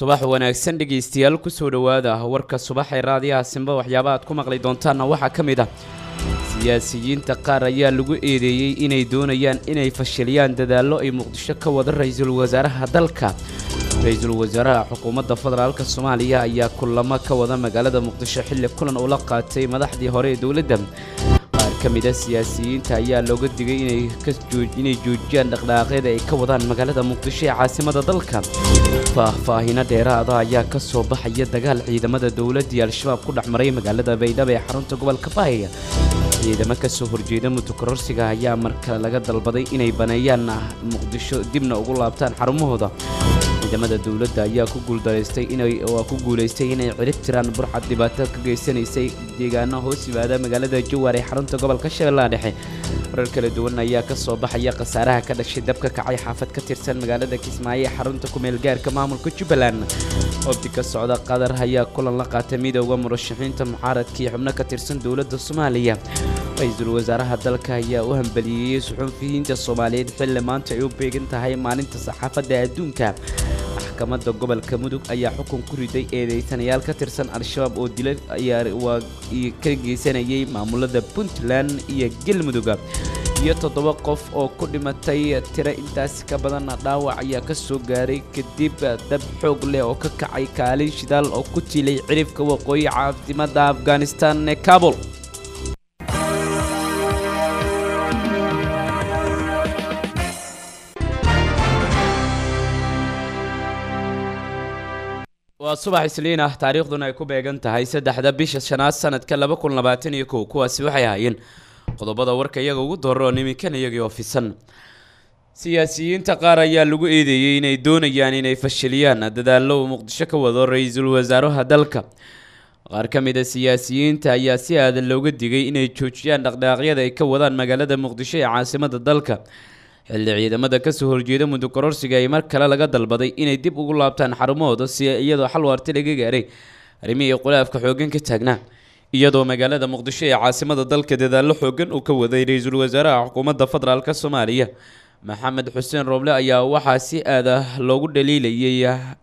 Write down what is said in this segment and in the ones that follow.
subax wanaagsan dhegaystayaal kusoo dhowaada warka subax ee raadiyaha simba waxyaaba aad ku maqli doontaanna waxaa ka mid ah siyaasiyiinta qaar ayaa lagu eedeeyey inay doonayaan inay fashiliyaan dadaallo ay muqdisho ka wada ra-iisul wasaaraha dalka ra-iisul wasaaraha xukuumadda federaalka soomaaliya ayaa kulamo ka wada magaalada muqdisho xilli kulan ula qaatay madaxdii hore ee dowladda qaar ka mid a siyaasiyiinta ayaa looga digay inay joojiyaan dhaqdhaaqyada ay ka wadaan magaalada muqdisho ee caasimada dalka faahfaahino dheeraada ayaa ka soo baxaya dagaal ciidamada dowladdii al-shabaab ku dhex maray magaalada baydhabo ee xarunta gobolka baaya ciidamo ka soo horjeeda mutukororsiga ayaa mar kale laga dalbaday inay baneeyaan muqdisho dibna ugu laabtaan xarumahooda ciidamada dowladda ayaa ku guuldaraystay inay waa ku guulaystay inay cirib tiraan burcad dhibaato ka geysanaysay deegaano hoos yimaada magaalada jawaar ee xarunta gobolka shabeellaha dhexe warar kala duwan ayaa ka soo baxaya khasaaraha ka dhashay dabka kacay xaafad ka tirsan magaalada kismaayo ee xarunta kumeel gaarka maamulka jubbaland wabdi ka socda qatar ayaa kulan la qaatay midooda murashaxiinta mucaaradkii xubno ka tirsan dowladda soomaaliya ra-iisul wasaaraha dalka ayaa u hambaliyeeyey suxuufiyiinta soomaaliyeed xilli maanta ay u beegan tahay maalinta saxaafadda adduunka maxkamadda gobolka mudug ayaa xukun ku riday eedeysanayaal ka tirsan al-shabaab oo dila ayaa waa ka geysanayay maamulada puntland iyo galmudug iyo toddoba qof oo ku dhimatay tiro intaasi ka badanna dhaawac ayaa ka soo gaaray kadib dab xoog leh oo ka kacay kaalin shidaal oo ku tiilay cirifka waqooyi caafimadda afghanistan ee kabul waa subax isliin ah taariikhduna ay ku beegan tahay saddexda bisha shanaad sanadka laba kun labaatan iyo kow kuwaasi waxay ahaayeen qodobada warka iyaga ugu dooroon iminkan iyagii oo fisan siyaasiyiinta qaar ayaa lagu eedeeyey inay doonayaan inay fashiliyaan dadaallo uu muqdisho ka wado ra-iisul wasaaraha dalka qaar ka mid a siyaasiyiinta ayaa si aadan looga digay inay joojiyaan dhaqdhaaqyada ay ka wadaan magaalada muqdisho ee caasimada dalka xilli ciidamada kasoo horjeeda mudukororsiga ay mar kale laga dalbaday inay dib ugu laabtaan xarumahooda si iyadoo xal waarti laga gaaray arrimihii khulaafka xooggan ka taagnaa iyadoo magaalada muqdisho ee caasimada dalka dadaallo xooggan uu ka waday ra-iisul wasaaraha xukuumadda federaalk soomaaliya maxamed xuseen rooble ayaa waxaa si aada loogu dhaliilayay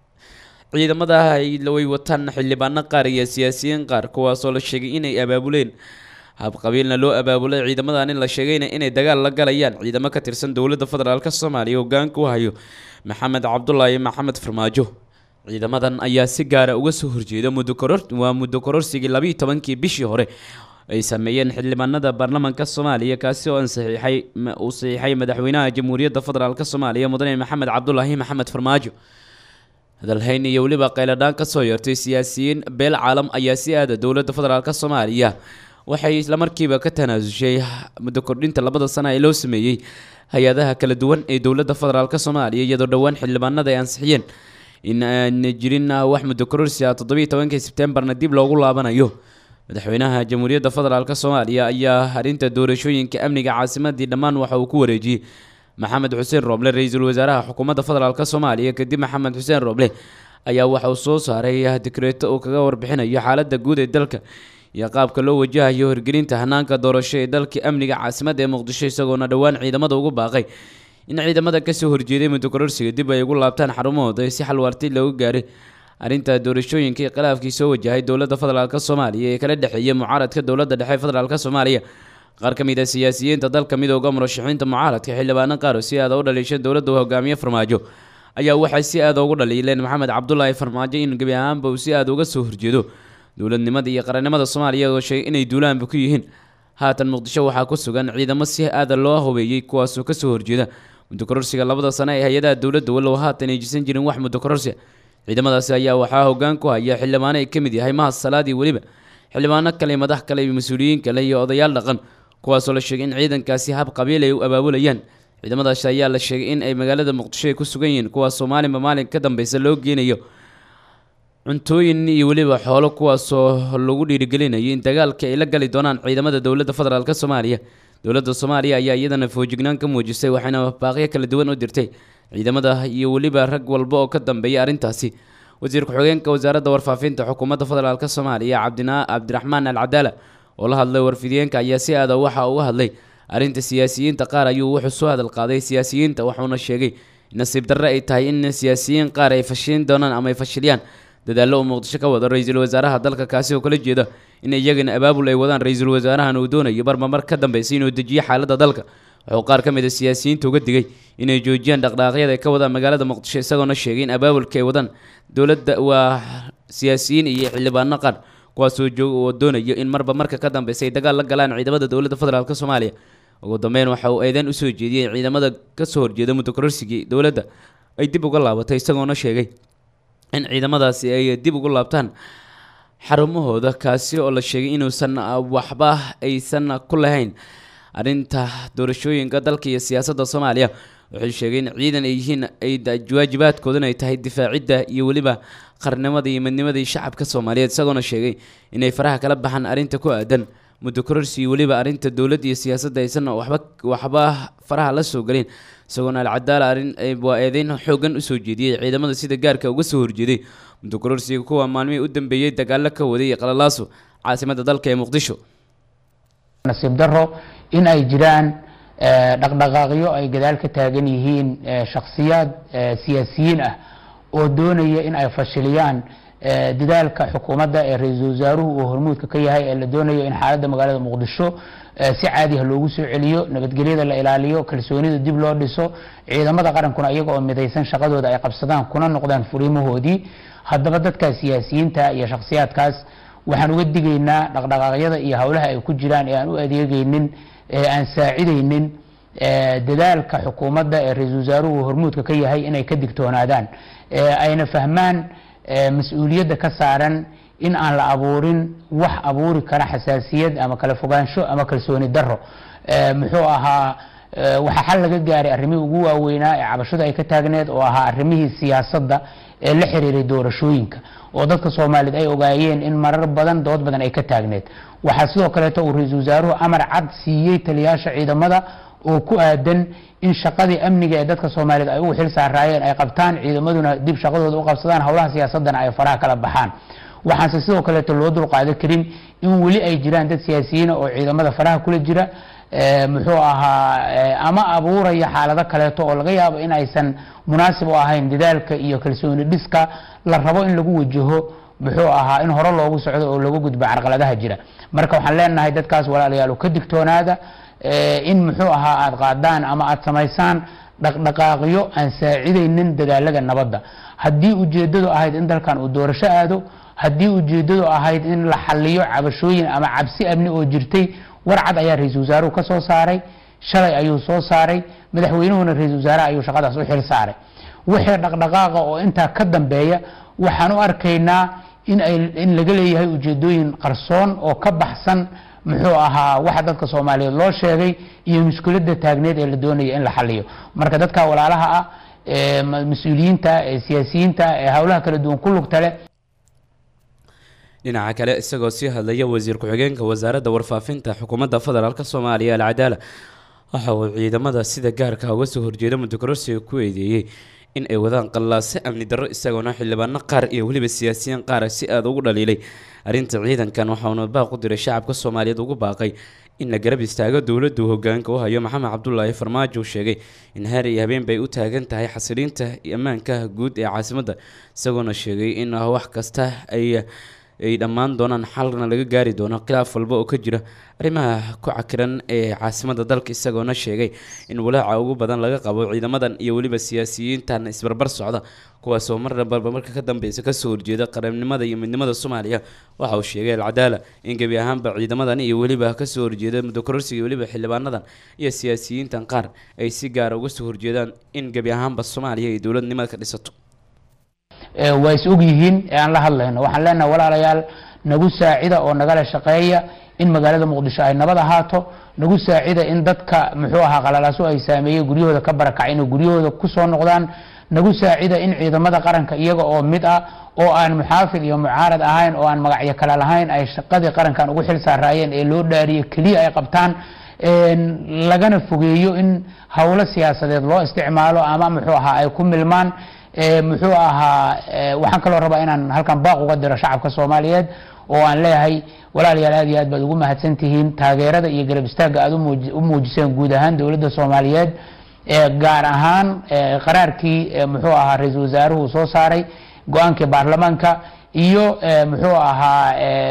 ciidamada way wataan xildhibaano qaar iyo siyaasiyiin qaar kuwaasoo la sheegay inay abaabuleen habqabiilna loo abaabulay ciidamadan in la sheegayna inay dagaal la galayaan ciidamo ka tirsan dowladda federaalk soomaaliya hogaanka u hayo maxamed cabdulaahi maxamed farmaajo ciidamadan ayaa si gaara uga soo horjeeda waa muddo kororsigii labiiyo tobankii bishii hore ay sameeyeen xildhibaanada baarlamaanka soomaaliya kaasi oo ansaxiixay uu saxiixay madaxweynaha jamhuuriyadda federaalk soomaaliya mudane maxamed cabdulaahi maxamed farmaajo hadalhayn iyo weliba qayladhaan ka soo yeertay siyaasiyiin beel caalam ayaa si aada dowladda federaalk soomaaliya waxay islamarkiiba ka tanaasushay muddo kordhinta labada sana ee loo sameeyey hay-adaha kala duwan ee dowladda federaalk soomaaliya iyadoo dhowaan xildhibaanada ay ansixiyeen in aan jirin wax muddo kororsi ah toddobiiyo tobankii sebtembarna dib loogu laabanayo madaxweynaha jamhuuriyadda federaalk soomaaliya ayaa arrinta doorashooyinka amniga caasimadii dhammaan waxa uu ku wareejiyey maxamed xuseen rooble ra-iisul wasaaraha xukuumadda federaalk soomaaliya kadib maxamed xuseen rooble ayaa waxa uu soo saaray dikreeto uu kaga warbixinayo xaaladda guud ee dalka iyo qaabka loo wajahayo hirgelinta hanaanka doorasho ee dalkii amniga caasimadda ee muqdisho isagoona dhowaan ciidamada ugu baaqay in ciidamada kasoo horjeeday mudukororsiga dib ay ugu laabtaan xarumahooda si xalwaarti loogu gaaray arrinta doorashooyinkai khilaafkii soo wajahay dowladda federaalk soomaaliya ee kala dhexeeya mucaaradka dowladda dhexe federaalk soomaaliya qaar ka mid a siyaasiyiinta dalka midooda murashaxiinta mucaaradka xildhibaano qaar si aada u dhaliisha dowladda hogaamiye farmaajo ayaa waxay si aada ugu dhaliileen maxamed cabdulaahi farmaajo in gebi ahaanba uu si aada uga soo horjeedo dowladnimada iyo qarannimada soomaaliya oo sheegay inay duulaanba ku yihiin haatan muqdisho waxaa ku sugan ciidamo si aada loo hubeeyey kuwaasoo kasoo horjeeda muddokororsiga labada sano ee hay-adaha dowladda walow haatan ayjisan jirin wax muddokororsi ciidamadaasi ayaa waxaa hogaan ku haya xildhibaano ay ka mid yahay mahad salaadii weliba xildhibaano kale madax kale iyo mas-uuliyiin kale iyo odayaal dhaqan kuwaasoo la sheegay in ciidankaasi hab qabiil ay u abaabulayaan ciidamadaasi ayaa la sheegay in ay magaalada muqdisho ay ku sugan yihiin kuwaasoo maalinba maalin ka dambeysa loo geenayo cuntooyin iyo weliba xoolo kuwaasoo lagu dhiirigelinayo in dagaalka ay la gali doonaan ciidamada dowladda federaalk soomaaliya dowladda soomaaliya ayaa iyadana foojignaan ka muujisay waxayna baaqyo kala duwan u dirtay ciidamada iyo weliba rag walba oo ka dambeeya arrintaasi wasiir ku-xigeenka wasaaradda warfaafinta xukuumadda federaalk soomaaliya cabdina cabdiraxmaan al cadaala oo la hadlay warfidiyeenka ayaa si aada waxa uga hadlay arrinta siyaasiyiinta qaar ayuu wuxuu soo hadal qaaday siyaasiyiinta wuxuuna sheegay nasiib darre ay tahay in siyaasiyiin qaar ay fashilin doonaan ama ay fashiliyaan dadaallo uu muqdisho ka wado ra-iisul wasaaraha dalka kaasi oo kala jeeda in iyagana abaabul ay wadaan ra-iisul wasaarahan uu doonayo marmamar ka dambeysay inuu dejiyo xaaladda dalka wuxuu qaar ka mid a siyaasiyiinta uga digay inay joojiyaan dhaqdhaqaaqyada ay ka wadaan magaalada muqdisho isagoona sheegay in abaabulka ay wadaan dowladda waa siyaasiyiin iyo xildhibaano qaar kuwaasoo joog oo doonayo in marba marka ka dambeysa ay dagaal la galaan ciidamada dowladda federaalk soomaaliya ugu dambeyn waxa uu eedeyn usoo jeediyey ciidamada kasoo horjeeda muddo kororsigii dowladda ay dib uga laabatay isagoona sheegay in ciidamadaasi ay dib ugu laabtaan xarumahooda kaasi oo la sheegay inuusan waxba aysan ku lahayn arrinta doorashooyinka dalka iyo siyaasadda soomaaliya wuxuu sheegay in ciidan ay yihiin ay waajibaadkoodana ay tahay difaacidda iyo weliba qarnimada iyo midnimadii shacabka soomaaliyeed isagoona sheegay inay faraha kala baxaan arrinta ku aadan muddo kororsi iyo weliba arrinta dowladda iyo siyaasadda aysan waxba waxba faraha la soo gelin isagoona alcadaala arrin waa eedeyn xoogan usoo jeediyey ciidamada sida gaarka uga soo horjeeday muddo kororsiga kuwa maalmihii u dambeeyey dagaalo ka waday qalalaaso caasimadda dalka ee muqdisho nasiib daro in ay jiraan dhaqdhaqaaqyo ay gadaal ka taagan yihiin shakhsiyaad siyaasiyiin ah oo doonaya in ay fashiliyaan dadaalka xukuumadda ee ra-iisul wasaaruhu uu hormuudka ka yahay ee la doonayo in xaaladda magaalada muqdisho si caadiha loogu soo celiyo nabadgelyada la ilaaliyo kalsoonida dib loo dhiso ciidamada qarankuna iyaga oo midaysan shaqadooda ay qabsadaan kuna noqdaan furiimahoodii haddaba dadka siyaasiyiinta iyo shakhsiyaadkaas waxaan uga digaynaa dhaqdhaqaaqyada iyo howlaha ay ku jiraan ee aan u adeegaynin ee aan saacidaynin dadaalka xukuumadda ee ra-iisul wasaaruhu hormuudka ka yahay inay ka digtoonaadaan ayna fahmaan mas-uuliyadda ka saaran in aan la abuurin wax abuuri kara xasaasiyad ama kala fogaansho ama kalsooni daro muxuu ahaa waxaa xal laga gaaray arrimihii ugu waaweynaa ee cabashadu ay ka taagneed oo ahaa arrimihii siyaasadda ee la xiriiray doorashooyinka oo dadka soomaaliyeed ay ogaayeen in marar badan dood badan ay ka taagneed waxaa sidoo kaleeto uu ra-iisul wasaaruhu amar cad siiyey taliyaasha ciidamada oo ku aadan in shaqadii amniga ee dadka soomaaliyeed ay ugu xil saaraayeen ay qabtaan ciidamaduna dib shaqadooda u qabsadaan howlaha siyaasadana ay faraha kala baxaan waxaanse sidoo kaleeto loo dulqaadan karin in weli ay jiraan dad siyaasiyiina oo ciidamada faraha kula jira muxuu ahaa ama abuuraya xaalado kaleeto oo laga yaabo in aysan munaasib u ahayn dadaalka iyo kalsooni dhiska la rabo in lagu wajaho muxuu ahaa in hore loogu socdo oo lagu gudbo carqaladaha jira marka waxaan leenahay dadkaas walaalayaal ka digtoonaada in muxuu ahaa aada qaadaan ama aada samaysaan dhaqdhaqaaqyo aan saacidaynin dadaalada nabadda haddii ujeedadu ahayd in dalkan uu doorasho aado haddii ujeedadu ahayd in la xaliyo cabashooyin ama cabsi amni oo jirtay warcad ayaa ra-iisul wasaaruhu ka soo saaray shalay ayuu soo saaray madaxweynuhuna ra-iisul wasaaraha ayuu shaqadaas u xil saaray wixii dhaqdhaqaaqa oo intaa ka dambeeya waxaan u arkaynaa in ay in laga leeyahay ujeedooyin qarsoon oo ka baxsan muxuu ahaa waxa dadka soomaaliyeed loo sheegay iyo mushkiladda taagneed ee la doonaya in la xaliyo marka dadka walaalaha ah ee mas-uuliyiinta ee siyaasiyiinta ee howlaha kala duwan ku lugta leh dhinaca kale isagoo sii hadlaya wasiir ku-xigeenka wasaaradda warfaafinta xukuumadda federaalk soomaaliya alcadaala waxa uu ciidamada sida gaarka uga soo horjeeda muddokororsiga ku eedeeyey in ay wadaan qallaase amni darro isagoona xildhibaano qaar iyo weliba siyaasiyiin qaara si aada ugu dhaliilay arrinta ciidankan waxauna baaq u diray shacabka soomaaliyeed ugu baaqay in la garab istaago dowladdu hogaanka u hayo maxamed cabdulaahi farmaajo uu sheegay in haar iyo habeen bay u taagan tahay xasiliinta iyo ammaanka guud ee caasimadda isagoona sheegay in wax kasta ay ay dhammaan doonaan xalna laga gaari doono khilaaf walba oo ka jira arrimaha ku cakiran ee caasimadda dalka isagoona sheegay in walaaca ugu badan laga qabo ciidamadan iyo weliba siyaasiyiintan isbarbar socda kuwaasoo marna barba marka ka dambeysa kasoo horjeeda qarannimada iyo midnimada soomaaliya waxa uu sheegay alcadaala in gebi ahaanba ciidamadan iyo weliba kasoo horjeeda muddokororsiga iyo weliba xildhibaanadan iyo siyaasiyiintan qaar ay si gaara uga soo horjeedaan in gebi ahaanba soomaaliya ay dowladnimada ka dhisato waa is og yihiin ee aan la hadlayno waxaan leenahay walaalayaal nagu saacida oo nagala shaqeeya in magaalada muqdisho ay nabad ahaato nagu saacida in dadka muxuu ahaa qalalaaso ay saameeyey guryahooda ka barakacay inay guryahooda kusoo noqdaan nagu saacida in ciidamada qaranka iyaga oo mid ah oo aan muxaafid iyo mucaarad ahayn oo aan magacyo kale lahayn ay shaqadii qarankan ugu xil saaraayeen ee loo dhaariye keliya ay qabtaan lagana fogeeyo in howlo siyaasadeed loo isticmaalo ama muxuu ahaa ay ku milmaan muxuu ahaa waxaan kaloo rabaa inaan halkan baaq uga diro shacabka soomaaliyeed oo aan leeyahay walaalayaal aad iyo aad baad ugu mahadsan tihiin taageerada iyo garab istaagga aad u muujiseen guud ahaan dowladda soomaaliyeed gaar ahaan qaraarkii muxuu ahaa ra-iisul wasaaruhu soo saaray go-aankii baarlamaanka iyo muxuu ahaa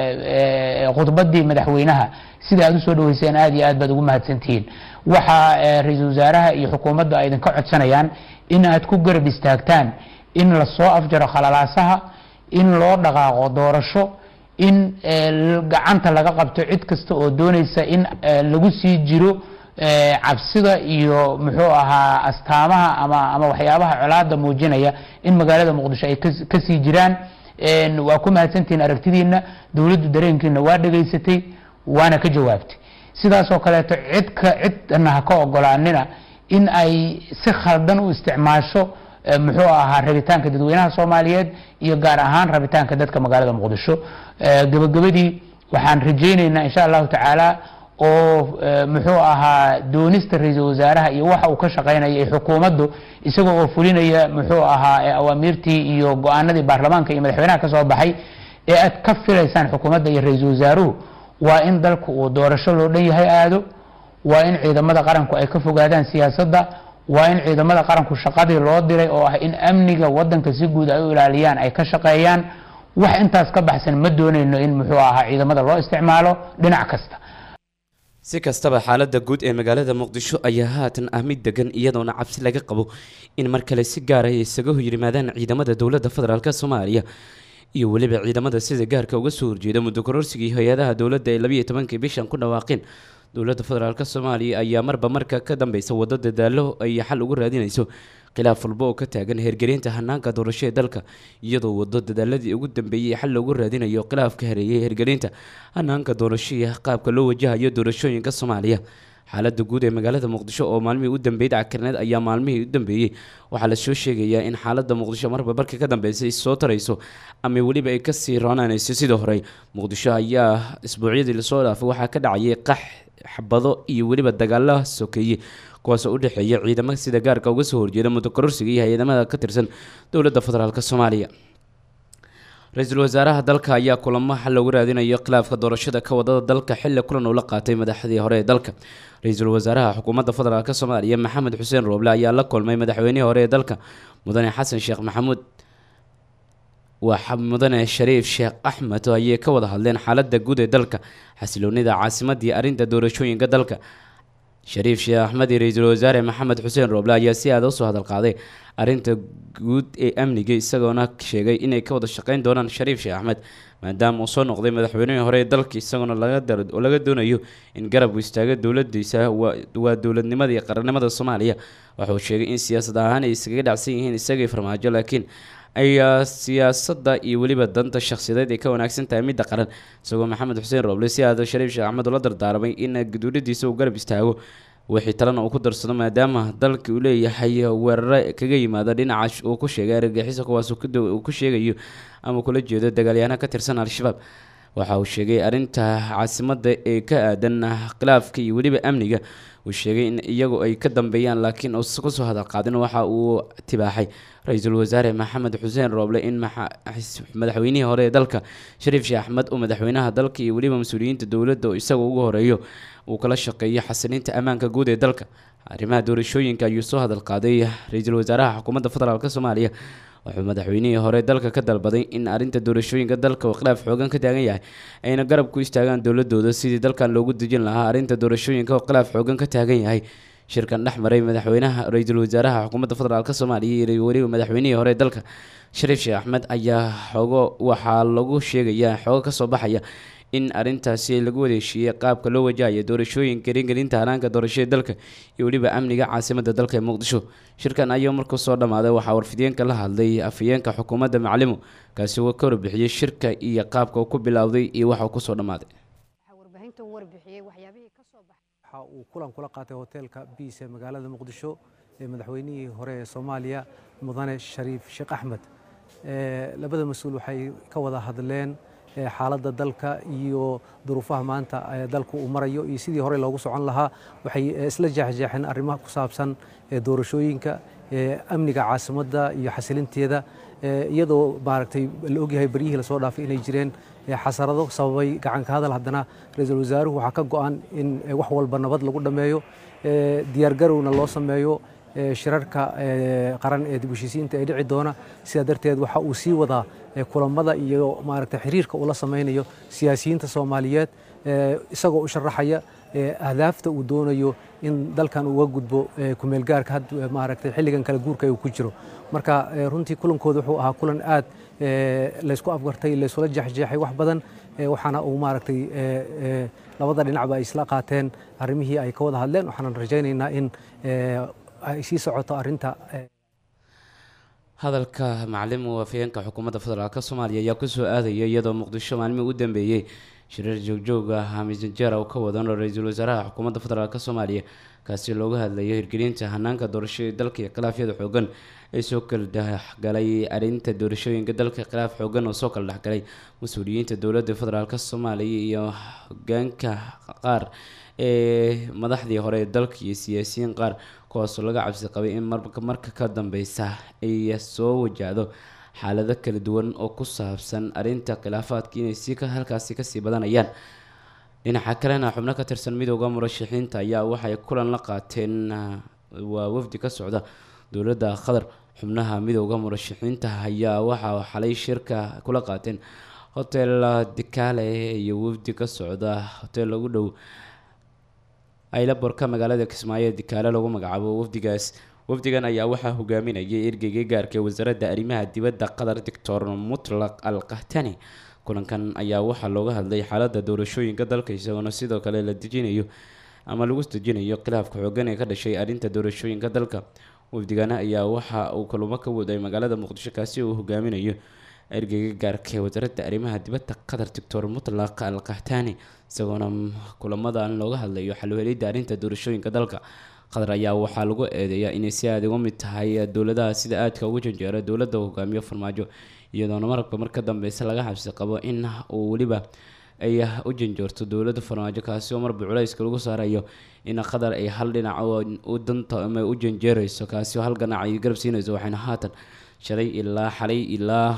khudbadii madaxweynaha sida aad usoo dhaweyseen aad iyo aad baad ugu mahadsantihiin waxaa ra-iisul wasaaraha iyo xukuumaddu ay idinka codsanayaan in aad ku garab istaagtaan in lasoo afjaro khalalaasaha in loo dhaqaaqo doorasho in gacanta laga qabto cid kasta oo doonaysa in lagu sii jiro cabsida iyo muxuu ahaa astaamaha ama ama waxyaabaha colaada muujinaya in magaalada muqdisho ay kasii jiraan waa ku mahadsantihiin aragtidiina dowladdu dareenkiina waa dhegaysatay waana ka jawaabtay sidaas oo kaleeto cidka cidna ha ka ogolaanina in ay si khaldan u isticmaasho muxuu ahaa rabitaanka dadweynaha soomaaliyeed iyo gaar ahaan rabitaanka dadka magaalada muqdisho gabagabadii waxaan rajayneynaa insha allahu tacaala oo muxuu ahaa doonista ra-iisul wasaaraha iyo waxa uu ka shaqeynaya ee xukuumaddu isagoo oo fulinaya muxuu ahaa awaamiirtii iyo go-aanadii baarlamaanka iyo madaxweynaha ka soo baxay ee aad ka filaysaan xukuumadda iyo ra-iisul wasaaruhu waa in dalku uu doorasho loo dhan yahay aado waa in ciidamada qaranku ay ka fogaadaan siyaasadda waa in ciidamada qaranku shaqadii loo diray oo ah in amniga wadanka si guud ay u ilaaliyaan ay ka shaqeeyaan wax intaas ka baxsan ma doonayno in muxuu ahaa ciidamada loo isticmaalo dhinac kasta si kastaba xaalada guud ee magaalada muqdisho ayaa haatan ah mid degan iyadoona cabsi laga qabo in mar kale si gaar ay isaga yimaadaan ciidamada dowladda federaalk soomaaliya iyo weliba ciidamada sida gaarka uga soo horjeeda muddo kororsigii hay-adaha dowladda ay labiiyo tobankii bishan ku dhawaaqeen dowladda federaalk soomaaliya ayaa marba marka ka dambeysa wado dadaalo ay xal ugu raadinayso khilaaf walba oo ka taagan hergelinta hanaanka doorasho ee dalka iyadoo wado dadaaladii ugu dambeeyey xal loogu raadinayo khilaafka hareeyay hergelinta hanaanka doorasho iyo qaabka loo wajahayo doorashooyinka soomaaliya xaalada guud ee magaalada muqdisho oo maalmihii u dambeeyay dackarneed ayaa maalmihii u dambeeyey waxaa lasoo sheegayaa in xaalada muqdisho marba marka ka dambeysay soo tarayso ama weliba ay kasii roonaanayso sidii hore muqdisho ayaa isbuucyadii lasoo dhaafay waxaa ka dhacayay qax xabado iyo weliba dagaala sokeeye kuwaasoo u dhexeeya ciidamo sida gaarka uga soo horjeeda muddo kororsiga iyo hay-adamada ka tirsan dowladda federaalk soomaaliya ra-iisul wasaaraha dalka ayaa kulamo xal loogu raadinayo khilaafka doorashada ka wadada dalka xilli kulan uu la qaatay madaxdii hore ee dalka ra-iisul wasaaraha xukuumadda federaalk soomaaliya maxamed xuseen rooble ayaa la kulmay madaxweynihii hore ee dalka mudane xasan sheekh maxamuud waa mudane shariif sheekh axmed oo ayay ka wada hadleen xaalada guud ee dalka xasiloonida caasimadii arrinta doorashooyinka dalka shariif sheekh axmed iyo ra-iisul wasaare maxamed xuseen rooble ayaa si aada usoo hadal qaaday arrinta guud ee amniga isagoona sheegay inay ka wada shaqeyn doonaan shariif sheekh axmed maadaama uu soo noqday madaxweynihii hore ee dalka isagoona laga laga doonayo in garab uu istaago dowladiisa waa dowladnimada iyo qarannimada soomaaliya waxauu sheegay in siyaasad ahaan ay iskaga dhacsan yihiin isagii farmaajo laakiin ayaa siyaasadda iyo weliba danta shakhsiyadeed ay ka wanaagsan tahay midda qaran isagoo maxamed xuseen rooble si aada shariif sheekh axmed ula dardaaramay in guduuladiisa uu garab istaago wixii talena uu ku darsado maadaama dalka uu leeyahay weerare kaga yimaada dhinaca uu ku sheegay argagixiso kuwaas uu ku sheegayo ama kula jeedo dagaalyahanaa ka tirsan al-shabaab waxa uu sheegay arrinta caasimadda ee ka aadan khilaafka iyo weliba amniga uu sheegay in iyagu ay ka dambeeyaan laakiin uusa kusoo hadal qaadin waxa uu tibaaxay ra-iisul wasaare maxamed xuseen rooble in madaxweynihii hore ee dalka shariif sheekh axmed uu madaxweynaha dalka iyo weliba mas-uuliyiinta dowladda oo isaga ugu horeeyo uu kala shaqeeyo xasilinta ammaanka guud ee dalka arrimaha doorashooyinka ayuu soo hadal qaaday ra-iisul wasaaraha xukuumadda federaalk soomaaliya wuxuu madaxweynihii hore dalka ka dalbaday in arrinta doorashooyinka dalka uu khilaaf xoogan ka taagan yahay ayna garab ku istaagaan dowladooda sidii dalkan loogu dejin lahaa arrinta doorashooyinka oo khilaaf xoogan ka taagan yahay shirkan dhex maray madaxweynaha ra-iisul wasaaraha xukuumadda federaalk soomaaliya iyo weliba madaxweynihii hore dalka shariif sheekh axmed ayaa xoogo waxaa lagu sheegayaa xoogo kasoo baxaya in arrintaasi lagu wadeeshiiyey qaabka loo wajahayo doorashooyinka ringelinta hanaanka doorashada dalka iyo weliba amniga caasimadda dalka ee muqdisho shirkan ayaa markuu soo dhammaaday waxaa warfideenka la hadlay afhayeenka xukuumadda macalimo kaasi uu ka warbixiyey shirka iyo qaabka uu ku bilowday iyo waxa uu kusoo dhammaaday waxa uu kulan kula qaatay hoteelka biis ee magaalada muqdisho ee madaxweynihii hore ee soomaaliya mudane shariif sheekh axmed labada mas-uul waxay ka wada hadleen xaaladda dalka iyo duruufaha maanta dalku uu marayo iyo sidii hore loogu socon lahaa waxay isla jeexjeexeen arrimaha ku saabsan doorashooyinka amniga caasimadda iyo xasilinteeda iyadoo maaragtay la ogyahay beryihii lasoo dhaafay inay jireen xasarado sababay gacanka hadal haddana ra-iisul wasaaruhu waxaa ka go-an in wax walba nabad lagu dhammeeyo diyaargarowna loo sameeyo shirarka qaran ee dib u heshiisiinta ee dhici doona sidaa darteed waxa uu sii wadaa kulamada iyo maaragta xiriirka uu la samaynayo siyaasiyiinta soomaaliyeed isagoo u sharaxaya ahdaafta uu doonayo in dalkan uga gudbo kumeelgaarka had maaragtay xilligan kala guurka uu ku jiro marka runtii kulankooda wuxuu ahaa kulan aad laysku afgartay laysula jeexjeexay wax badan waxaana uu maaragtay labada dhinacba ay isla qaateen arrimihii ay ka wada hadleen waxaanan rajaynaynaa in ay sii socoto arrinta hadalka macalin muwaafiyeenka xukuumadda federaalk soomaaliya ayaa kusoo aadaya iyadoo muqdisho maalmihii ugu dambeeyey shirar joogjoog ah hamisanjeer uu ka wadan ra-iisul wasaaraha xukuumadda federaalk soomaaliya kaasi looga hadlayo hirgelinta hanaanka doorashada dalka iyo khilaafyada xoogan ee soo kala dhexgalay arrinta doorashooyinka dalka khilaaf xoogan oo soo kala dhexgalay mas-uuliyiinta dowladda federaalk soomaaliya iyo hogaanka qaar ee madaxdii hore ee dalka iyo siyaasiyiin qaar kuwaasoo laga cabsi qabay in marka ka dambeysa ay soo wajahdo xaalado kala duwan oo ku saabsan arrinta khilaafaadka inay sii halkaasi kasii badanayaan dhinaca kalena xubno ka tirsan midooda murashaxiinta ayaa waxay kulan la qaateen waa wafdi ka socda dowladda qatar xubnaha midooda murashaxiinta ayaa waxaa xalay shirka kula qaateen hotel dikaale iyo wafdi ka socda hotel lagu dhow aylaborka magaalada kismaayo ee dikaale lagu magacaabo wafdigaas wafdigan ayaa waxaa hogaaminayay ergeyga gaarka ee wasaaradda arrimaha dibadda qatar doctor mutlaq al kahtani kulankan ayaa waxaa looga hadlay xaaladda doorashooyinka dalka isagoona sidoo kale la dejinayo ama lagu dejinayo khilaafka xoogan ee ka dhashay arrinta doorashooyinka dalka wafdigana ayaa waxa uu kalumo ka waday magaalada muqdisho kaasi uu hogaaminayo ergeyga gaarka ee wasaaradda arrimaha dibadda qatar doctor mutlaq al kahtani isagoona kulamadan looga hadlayo xalwelidda arrinta doorashooyinka dalka qatar ayaa waxaa lagu eedeeyaa inay si aada uga mid tahay dowladaha sida aadka ugu janjeera dowladda hogaamiyo farmaajo iyadoona marabka mar ka dambeysa laga xabsi qabo in uu weliba ay u janjoorto dowladda farmaajo kaasi oo marba culayska lagu saarayo in qatar ay hal dhinac u danta ama u janjeerayso kaasi oo hal ganac ay garab siinayso waxayna haatan shalay ilaa xalay ilaa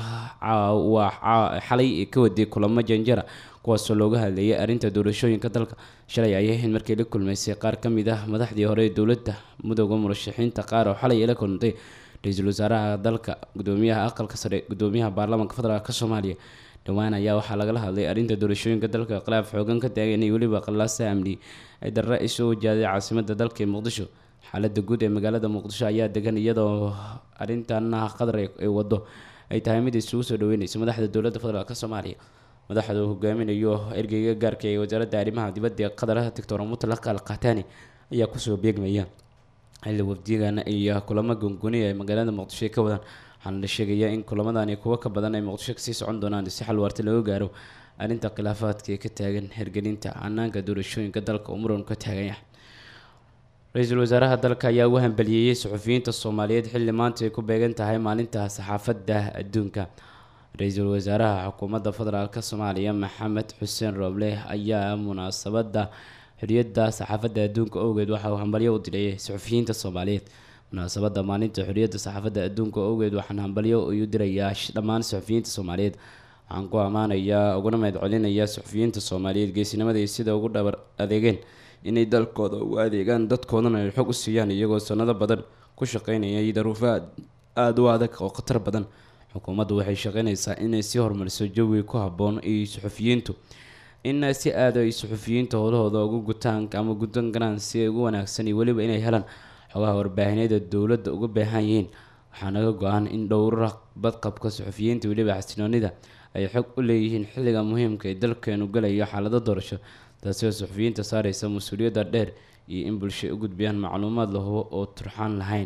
waa xalay ka waday kulamo janjara kuwaasoo looga hadlayay arrinta doorashooyinka dalka shalay ayay ahayd markii la kulmaysay qaar ka mid ah madaxdii hore ee dowladda mudooda murashaxiinta qaar oo xalay la kulantay ra-iisul wasaaraha dalka gudoomiyaha aqalka sare gudoomiyaha baarlamaanka federaalk soomaaliya dhowaan ayaa waxaa lagala hadlay arrinta doorashooyinka dalka khilaaf xoogan ka taagan iyo weliba qallaasa amni ay darra isoo wajahday caasimada dalka ee muqdisho xaalada guud ee magaalada muqdisho ayaa degan iyadoo arintana qatar ay wado ay tahay mid isugu soo dhaweyneyso madaxda dowladda federaalk soomaaliya madaxda uu hogaaminayo ergeyga gaarka ee wasaaradda arrimaha dibadda ee qatar doctor mutlaq al kahtani ayaa kusoo beegmaya xilli wafdigan iyo kulamo gongoniya ee magaalada muqdisho ay ka wadaan waxaana la sheegayaa in kulamadani kuwo ka badan ay muqdisho kasii socon doonaan si xal waarta looga gaaro arrinta khilaafaadka ee ka taagan hergelinta hanaanka doorashooyinka dalka oo muran ka taagan yahay ra-iisul wasaaraha dalka ayaa u hambaliyeeyey suxufiyiinta soomaaliyeed xilli maanta ay ku beegan tahay maalinta saxaafadda adduunka ra-iisul wasaaraha xukuumadda federaalk soomaaliya maxamed xuseen rooble ayaa munaasabadda xoriyadda saxaafadda adduunka owgeed waxa uu hambalyo u diray suxufiyiinta soomaaliyeed munaasabadda maalinta xoriyadda saxaafadda adduunka owgeed waxaan hambalyo u dirayaa dhammaan suxufiyiinta soomaaliyeed waxaan ku ammaanayaa uguna mahad celinayaa suxufiyiinta soomaaliyeed geesinimada iyo sida ugu dhabar adeegeen inay dalkooda ugu adeegaan dadkoodana ay xog u siiyaan iyagoo sanado badan ku shaqeynayay daruufo aada u adag oo khatar badan xukuumaddu waxay shaqeynaysaa inay sii horumariso jawi ku habboon iyo suxufiyiintu in si aada ay suxufiyiinta howlahooda ugu gutaan ama gudan karaan si ay ugu wanaagsan iyo weliba inay helaan xogaha warbaahineeda dowladda uga baahan yihiin waxaa naga go-an in dhowra badqabka suxufiyiinta weliba xasinoonida ay xog u leeyihiin xilliga muhiimka ee dalkeenu galayo xaalado doorasho taasi oo suxufiyiinta saareysa mas-uuliyadda dheer iyo in bulshay u gudbiyaan macluumaad la hubo oo turxaan lahayn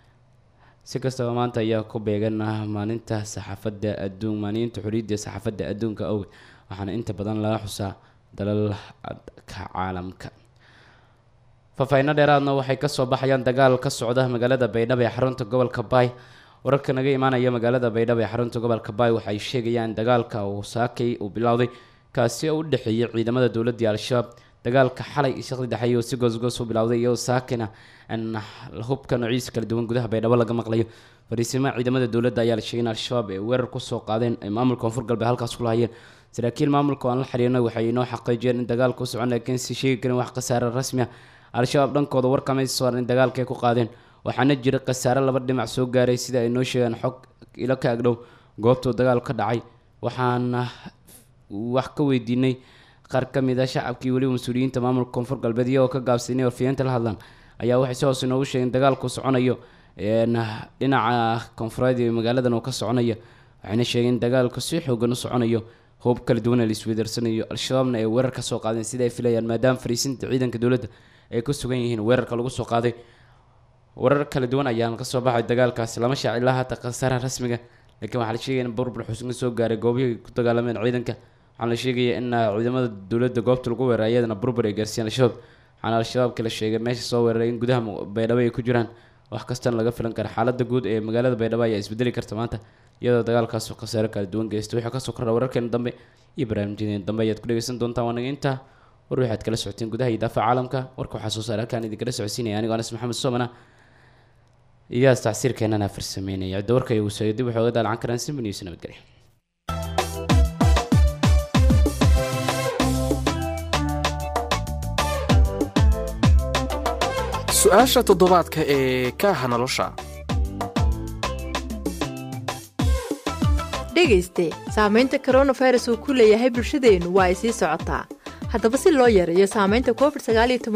si kastaba maanta ayaa ku beegan maalinta saxaafadda adduun maalinta xoriyadda saxaafadda adduunka awgeed waxaana inta badan laga xusaa dalalka caalamka faahfaahinno dheeraadna waxay kasoo baxayaan dagaal ka socda magaalada baydhabo ee xarunta gobolka baay wararka naga imaanaya magaalada baydhabo ee xarunta gobolka baay waxay sheegayaan dagaalka uu saakay uu bilowday kaasi oo u dhexeeyay ciidamada dowladda iyo al-shabaab dagaalka xalay shaqdi dhexeeya oo si goosgoos u bilowday iyadoo saakina hubka noociisa kala duwan gudaha baydhabo laga maqlayo fariisimo ciidamada dowladda ayaa la sheegay in al-shabaab ay weerar kusoo qaadeen ay maamulka koonfur galbeed halkaas ku lahayeen saraakiil maamulka oo aan la xiriirnay waxay inoo xaqiijiyeen in dagaalka u socon laakiin si sheegi karin wax khasaare rasmi ah al-shabaab dhankooda warkamay saaran in dagaalka ay ku qaadeen waxaana jira khasaare laba dhinac soo gaaray sida ay noo sheegaan xog ilo ka agdhow goobtuu dagaal ka dhacay waxaana wax ka weydiinay qaar ka mid a shacabkii weliba mas-uuliyiinta maamulka koonfur galbeed iyagoo ka gaabsay inay warfiyeenta la hadlaan ayaa waxay si hoose inoogu sheegeen dagaalku soconayo dhinaca koonfureed ee magaaladan uu ka soconayo waxayna sheegeen in dagaalku si xoogan u soconayo hoob kala duwana la isweydarsanayo al-shabaabna ay weerar ka soo qaadeen sida ay filayaan maadaama fariisinta ciidanka dowladda ay ku sugan yihiin weerarka lagu soo qaaday warar kala duwan ayaan kasoo baxay dagaalkaasi lama shaac ilaa haata khasaaraha rasmiga laakiin waxaa la sheegaya in burbur xusna soo gaaray goobihii ku dagaalameen ciidanka waxaana la sheegaya in ciidamada dowladda goobta lagu weeraray iyadana burbur ay gaarsiiyeen al-shabaab waxaana al-shabaabka la sheegay meesha soo weeraray in gudaha baydhabo ay ku jiraan wax kastana laga filan kara xaaladda guud ee magaalada baydhabo ayaa isbedeli karta maanta iyadoo dagaalkaas khasaare kala duwan geysta waxaa kasoo kordha wararkeena dambe iyo barnaamijyadeena dambe ayaad ku dhegeysan doontaan waanaga intaa war waxaad kala socoteen gudaha iyo daafaca caalamka warka waxaa soo saare halkaan idinkala socodsiinaya anigoo anas maxamed soomana iyaas tacsiirkeenana farsameynaya cidda warka iyagu soo dib waxay oga daalacan karaan simba news nabadgelya su-aasha toddobaadka ee kaaha nolosha dhegayste saamaynta coronavirus uu ku leeyahay bulshadeennu waa ay sii socotaa haddaba si loo yareeyo saamaynta covid